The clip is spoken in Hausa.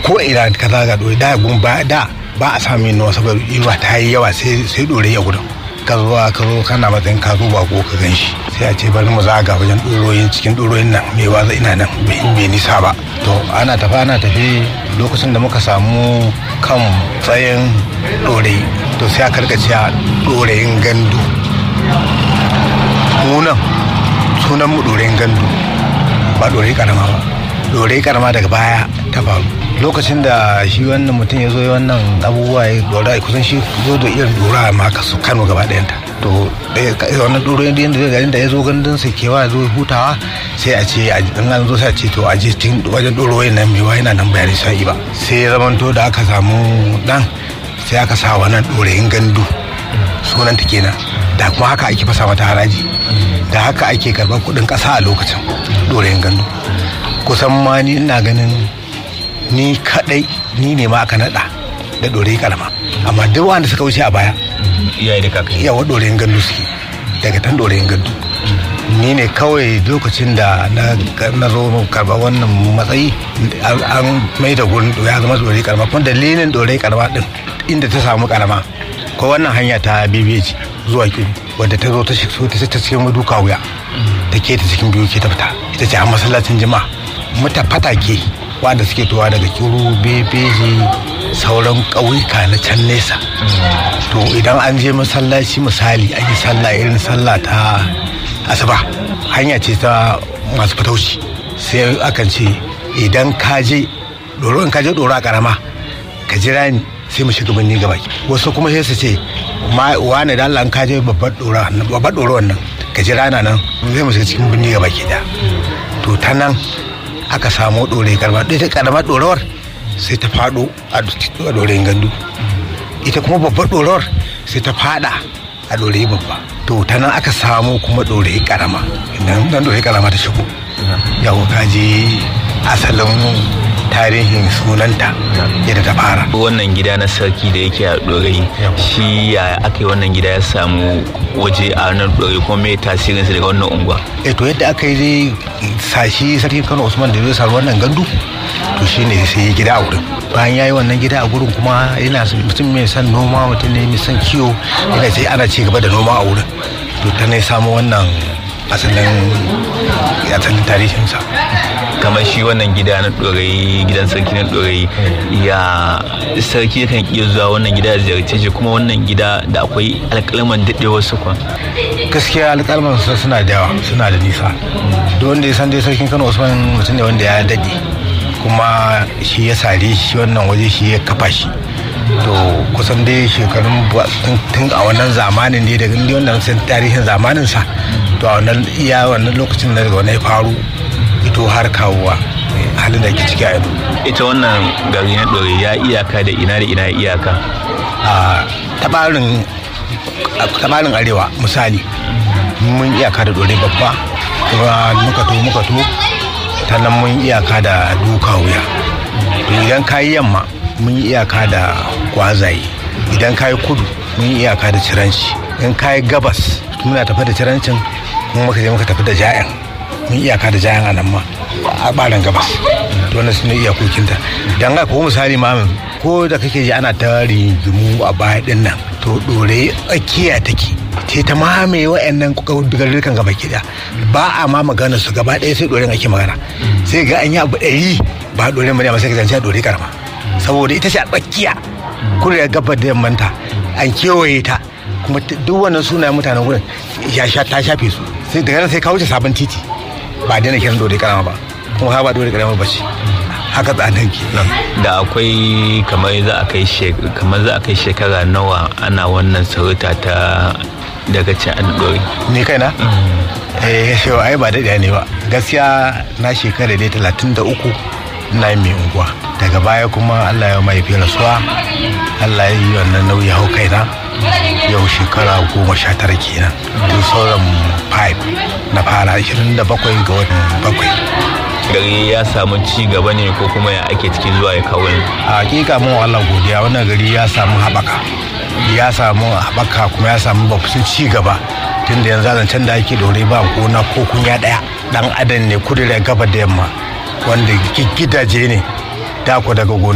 ko ina ka zaga ɗore da gun ba da ba a samu yin saboda iwa ta yi yawa sai sai ɗore ya gudun ka zo ka zo kana matsayin ka zo bako ka gan shi sai a ce bari mu zaga wajen ɗoroyin cikin ɗoroyin nan mai waza ina nan bai nisa ba to ana tafi ana tafi lokacin da muka samu kan tsayin ɗorayi to sai aka rika cewa ɗorayin gandu munan sunan mu ɗorayin gandu ba ɗorayi karama ba ɗorayi karama daga baya ta faru lokacin da shi wannan mutum ya zo ya wannan abubuwa ya dora kusan shi zo da irin dora ma ka su kano gaba ɗayanta to wannan doro yadda yadda garin da ya zo gandun sa kewa zo hutawa sai a ce in an zo sai a ce to a je cikin wajen doro wayan nan mewa yana nan bayani sai ba sai ya zamanto da aka samu dan sai aka sa wannan dorayin gandu sunan ta kenan da kuma haka ake fasa mata haraji da haka ake karɓar kuɗin ƙasa a lokacin dorayin gandu kusan ma ni ina ganin ni kadai ni ne ma aka nada da dore karama amma duk wanda suka wuce a baya iyaye da kakai yawa doreyin gandu suke daga tan doreyin gandu ni ne kawai lokacin da na zo karba wannan matsayi an mai da gurin ya zama dore karama kuma dalilin dore karama din inda ta samu karama ko wannan hanya ta bibiyaci zuwa kiru wadda ta zo ta ta cikin duka wuya ta ke ta cikin biyu ke ta fita ita ce a masallacin jima'a mata fatake wanda suke towa daga kiru bebeji sauran ƙauyuka na can nesa to idan an je masallaci misali an yi sallah irin sallah ta asuba hanya ce ta masu fatauci sai akan ce idan ka je doro in ka je doro a karama ka jira ni sai mu shiga birni gaba wasu kuma sai su ce wane da Allah ka je babbar doro wannan ka jira na nan zai mu shiga cikin birni gaba ke da to ta nan aka samu ɗore karama ɗaya ta karama ɗorawar sai ta faɗo a ɗorayin gandu ita kuma babbar ɗorawar sai ta faɗa a ɗorayi babba to ta nan aka samu kuma ɗorayi karama idan dan ɗorayi karama ta shigo yawo kaji asalin tarihin sunanta yadda ta fara wannan gida na sarki da yake a ɗorayi shi ya aka yi wannan gida ya samu waje a nan ɗorayi kuma mai tasirinsa daga wannan unguwa eh to yadda aka yi dai sashi sarkin kano usman da zai samu wannan gandu to shine sai ya gida a wurin bayan ya yi wannan gida a gurin kuma yana mutum mai son noma mutum ne mai son kiwo yana ce ana ci gaba da noma a wurin to ta ne samu wannan asalin asalin tarihinsa kamar shi wannan gida na ɗorayi gidan sarki na ɗorayi ya sarki kan iya zuwa wannan gida da ziyarce shi kuma wannan gida da akwai alƙalman daɗewar su kwan gaskiya alƙalman su suna da yawa suna da nisa duk wanda ya san dai sarkin kano usman mutum ne wanda ya daɗe kuma shi ya sare shi wannan waje shi ya kafa shi to kusan dai shekarun tun a wannan zamanin ne daga inda wannan san tarihin zamanin sa to a wannan iya wannan lokacin da daga wannan faru ito har kawowa halin da ke ciki a yanzu ita wannan gari na ɗore ya iyaka da ina da ina iyaka a tabarin tabarin arewa misali mun iyaka da ɗore babba kuma muka to muka to ta nan mun iyaka da duka wuya to idan ka yi yamma mun yi iyaka da kwazaye idan ka yi kudu mun yi iyaka da ciranci in ka yi gabas muna tafi da cirancin kuma muka je muka tafi da ja'yan mun iyaka da ja'yan a nan ma a ɓarin gabas to wannan sune iyakokinta dan ga ko misali ma ko da kake ji ana ta rigimu a baya din nan to dore tsakiya take ce ta mamaye wa'annan garurrukan gaba ki ba a ma magana su gaba ɗaya sai doren ake magana sai ga an yi abu ɗari ba doren bane amma sai ka zance dore karama saboda ita ce a tsakiya kudu da gabar da yammanta an kewaye ta kuma duk wannan sunayen mutanen wurin ya sha ta shafe su sai daga nan sai ka wuce sabon titi ba daina kiran dore karama ba kuma ha ba dore karama ba ce haka tsanan ke da akwai kamar za a kai kamar za a kai shekara nawa ana wannan sarauta ta daga ci an dore ni kaina eh shewa ai ba daɗaya ne ba gaskiya na shekara dai talatin da uku na yi mai unguwa daga baya kuma allah ya mai fiye rasuwa allah ya yi wannan nauyi hau kaina yau shekara goma sha tara kenan tun sauran 5 na fara 27 ga watan bakwai gari ya samu ci gaba ne ko kuma ya ake cikin zuwa ya kawo a hakika mun Allah godiya wannan gari ya samu haɓaka ya samu haɓaka kuma ya samu babban ci gaba tun da yanzu zancen da ake dore ba gona ko kunya ɗaya ɗan adam ne kudu da gaba da yamma wanda gidaje ne da daga gona